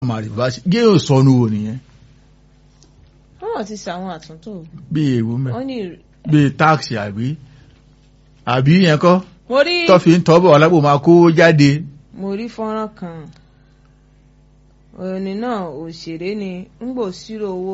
máa rìvásì géèyàn sọnù wò nìyẹn wọ́n ti ṣàwọn àtúntò bí èèwọ̀ mẹ́ wọ́n ní bí táàkì àbí àbí yẹn kọ́ mo rí tó fi ń tọ́bọ̀ alábò máa kó jáde mo rí fọ́nrán kan òní náà òṣèré ni ń gbò sírò owó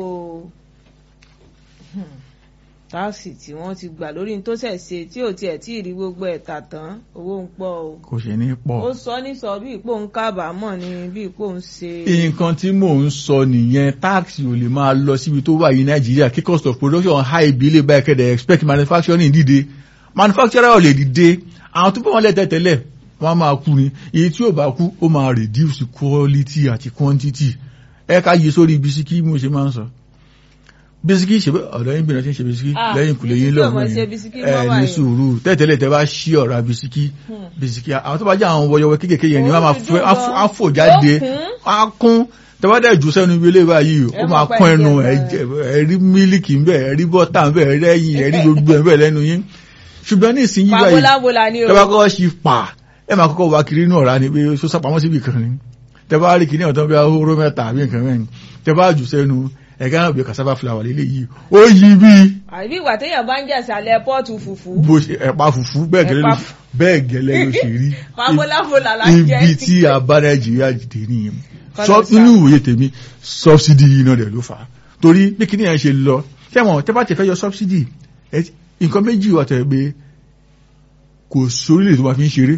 hmm, táàsì tí wọ́n ti gbà lórí ní tó ṣẹ̀ ṣe tí ò tiẹ̀ tí ì rí gbogbo ẹ̀ tà tán owó ń pọ̀ o kò ṣe ní pọ̀. ó sọ ní sọ bí ipò ń kábàámọ̀ ni bí ipò ń ṣe nǹkan tí mò ń sọ nìyẹn táàkì ò lè máa lọ síbi tó wà yìí nàìjíríà kí cost of production high bí ilé báyìí kẹ́dẹ̀ expect manufacturing dìde manufacturer ò lè dìde àwọn tó bá wọn lẹ́tẹ̀ tẹ́lẹ̀ wọ́n á máa kú ni èyí tí ò bá kú ó máa reduce quality àti quantity ẹ ká yí sórí bisikí mo ṣe máa ń sọ bisikí ṣe bẹ́ ọ̀dọ̀ yín bìnrin tí ń ṣe bisikí Ah, lẹ́yìn kùlé yín bisikí ò mọ̀ lọ́wọ́ ṣe yẹn bisikí ẹ mọ́ ní báyìí. sùúrù tẹ́tẹ́lẹ̀ tẹ́ bá ṣí ọ̀rá bisikí Hmm. bisikí àwọn tó bá jẹ́ àwọn wọyọwọ kéékèèké yẹn ni wọ́n máa Ó fẹ́ dùn á gan. fò- á fò jáde Ó kún. á kún tẹ́wọ́dẹ̀ jù sẹ́nu ibi ilé báyìí ó Ẹ máa mọ̀ pé kún ẹnu ẹ̀jẹ̀ ẹ̀jẹ̀ ẹ̀rí mílíkì ń bẹ̀ ẹ̀rí bọ́tà ń bẹ̀ ẹ̀rí ẹ̀yìn ẹ̀rí gbogbo ẹ̀ ń bẹ̀ lẹ́nu yín ṣùgbọ́n ní ìsinyìí báyìí pàbólàbólà ni o tẹ́wọ́ kọ́ ṣì pa ẹ máa kọ́kọ́ wá kiri inú ọ̀rá ni pé ó sápamọ́ síbi kan ni tẹ́wọ́ rí kiri ọ̀tọ́ bí ahóró mẹ́ta àbí nǹkan mẹ́rin tẹ́wọ́ jù sẹ́nu ẹ̀ka náà bí cassava flour lélẹ̀ yìí ó yí bí àbí ìgbà téèyàn bá ń jẹ ìsàlẹ̀ pọ́ọ̀tù fùfú bó ṣe ẹ̀pà fùfú bẹ́ẹ̀ gẹ́lẹ́ ló Ẹ̀pà- bẹ́ẹ̀ gẹ́lẹ́ ló ṣe rí pàbólàbólà là ń jẹ ibi tí a bá nàìjíríà dìde nìyẹn Kọ́lá Sọ- sá. nínú ìwòye tèmi sọ́bsidì yìí náà dẹ̀ ló fà á torí bí kíní yẹn ṣe lọ tẹ́wọ̀n tẹ́ bá tẹ̀ fẹ́ yọ sọ́bsidì ẹ- nǹkan méjì wà tẹ̀ pé kò sórílẹ̀ tó máa fi ń ṣeré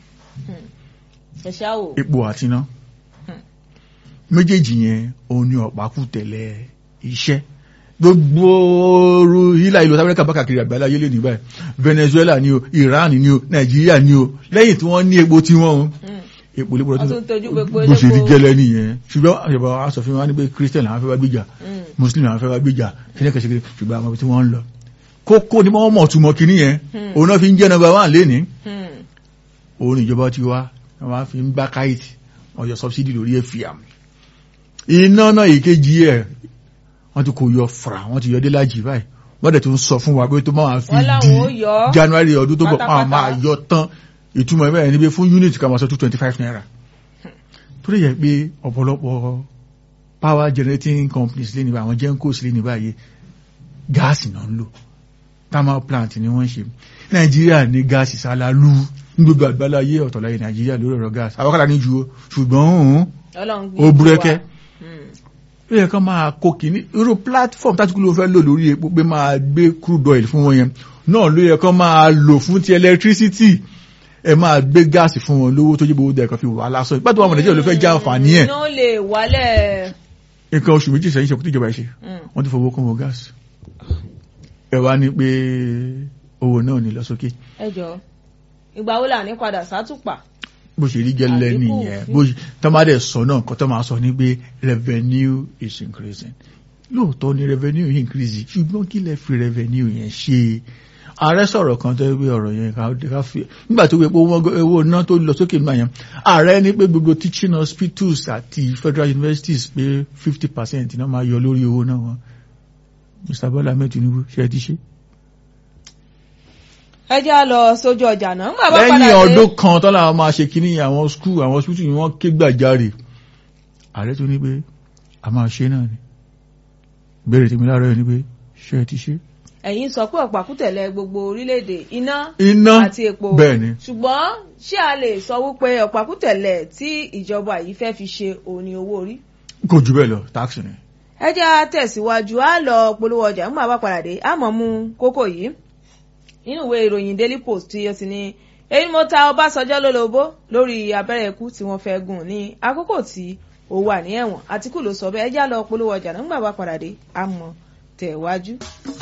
ẹ̀ṣá o epo àti iná Hmm. méjèèjì yẹn òun ni ọ̀pákù tẹ̀lẹ̀ iṣẹ́ gbogbo oru ilà ìlú amẹ́ríkà bá kàkiri àgbàlá ayé lè ní báyìí Venezuela ni o Iran ni o Nàìjíríà ni o lẹ́yìn tí wọ́n ní epo tí wọ́n ń Hmm. epo lépo Wọ́n tún tọ́jú pé epo bó ṣe rí lépo. gẹ́lẹ́ nìyẹn ṣùgbọ́n àṣẹ̀bọ̀ aṣòfin wa ní pé Christian làwọn fẹ́ wá gbìjà Hmm. Muslim làwọn fẹ́ wá gbìjà kíníkẹ̀ṣẹ̀kẹ̀ ṣùgbọ́n àwọn ibi tí wọ́n ń lọ kókó ni wọ́n mọ̀ túmọ̀ kíní yẹn Hmm. òun náà fi ń jẹ́ number one lénìí Hmm. òun ìjọba ti wá wọ́n máa fi ń gbá káìtì wọ́n yọ subsidy lórí ẹ̀fìàm iná náà ìkejì ẹ̀ wọ́n ti kò yọ fara wọ́n ti yọ dé lájì báyìí wọ́n dẹ̀ tún sọ fún wa pé tó máa fi Wọ́n di láwọn ó yọ ọ́ January ọdún tó bọ̀ pátápátá. máa máa yọ tán ìtumọ̀ ẹ̀mẹ́ ẹni pé fún unit kan máa sọ two twenty five naira torí yẹ pé ọ̀pọ̀lọpọ̀ power generating companies lé níbà àwọn gencos lé níbà yìí gáàsì náà ń lò thermal plant ni wọ́n ṣe nàìjíríà ní gáàsì sálálú ní gbogbo àgbáláyé ọ̀tọ̀láyé nàìjíríà lórí ọ̀rọ̀ gáàsì àwọ́kàlà ní ju o ṣùgbọ́n òun Ọlọ́run ó búrẹ́kẹ́ Hmm. ó yẹ kán máa kó kìíní irú platform tátìkú ló fẹ́ lò lórí epo pé máa gbé crude oil fún wọn yẹn náà ló yẹ kán máa lò fún ti electricity ẹ máa gbé gáàsì fún wọn lówó tó jẹ́ gbogbo dẹ̀ kan fi wà lásán ìgbà tó wà mọ̀ nàìjíríà ló fẹ́ já àǹfààní ẹ̀ iná lè wálẹ̀ nǹkan oṣù méjì sẹ́yìn ṣe kó tíjọba ṣe Hmm. wọ́n ti fowó kún owó gáàsì ẹ wá ní pé owó náà ní lọ sókè ẹ jọ ìgbà wo là ní padà sátùpà bó ṣe rí gẹ́lẹ́ Àdínkù nìyẹn òfin. bó ṣe tó máa dẹ̀ sọ náà nǹkan tó máa sọ ní pé revenue is increasing lóòótọ́ ni revenue yìí increase ṣùgbọ́n kí lẹ fi revenue yẹn ṣe ààrẹ sọ̀rọ̀ kan tó wí ọ̀rọ̀ yẹn ká ká fi nígbà tó wí pé owó owó náà tó lọ sókè nígbà yẹn ààrẹ ní pé gbogbo teaching hospitals àti federal universities pé fifty percent náà máa yọ lórí owó náà wọn Mr. Bola Ahmed Tinubu ṣe é ti ṣe. ẹ jẹ́ á lọ sójú ọjà náà ńgbà bá padà lẹ́yìn dé ọdún kan tọ́lá àwọn máa ṣe kíní àwọn skul àwọn hospital ni wọ́n ké gbàjarè ààrẹ tó ní pé a máa ṣe náà ni béèrè tèmi láàárọ̀ yẹn ni pé ṣé ẹ ti ṣe. ẹ̀yin sọ pé ọ̀pákùtẹ̀lẹ̀ gbogbo orílẹ̀-èdè iná iná àti epo bẹ́ẹ̀ ni ṣùgbọ́n ṣé a lè sọ wípé ọ̀pákùtẹ̀lẹ̀ tí ìjọba yìí fẹ́ fi ṣe òní owó orí kò jù bẹ́ẹ̀ lọ táàkì ni. ẹ jẹ́ á tẹ̀síwájú á lọ polówó ọjà ńgbà bá padà dé á mọ̀ mú kókó yìí nínú ìwé ìròyìn daily post tí ó ti ní èyí mo ta ọbásanjọ́ lólobó lórí abẹ́rẹ́ ikú tí wọ́n fẹ́ gùn ní àkókò tí ó wà ní ẹ̀wọ̀n àtìkù ló sọ bẹ́ẹ̀ ẹ jẹ́ á lọ polówó ọjà náà ńgbà bá padà dé á mọ̀ tẹ̀wájú.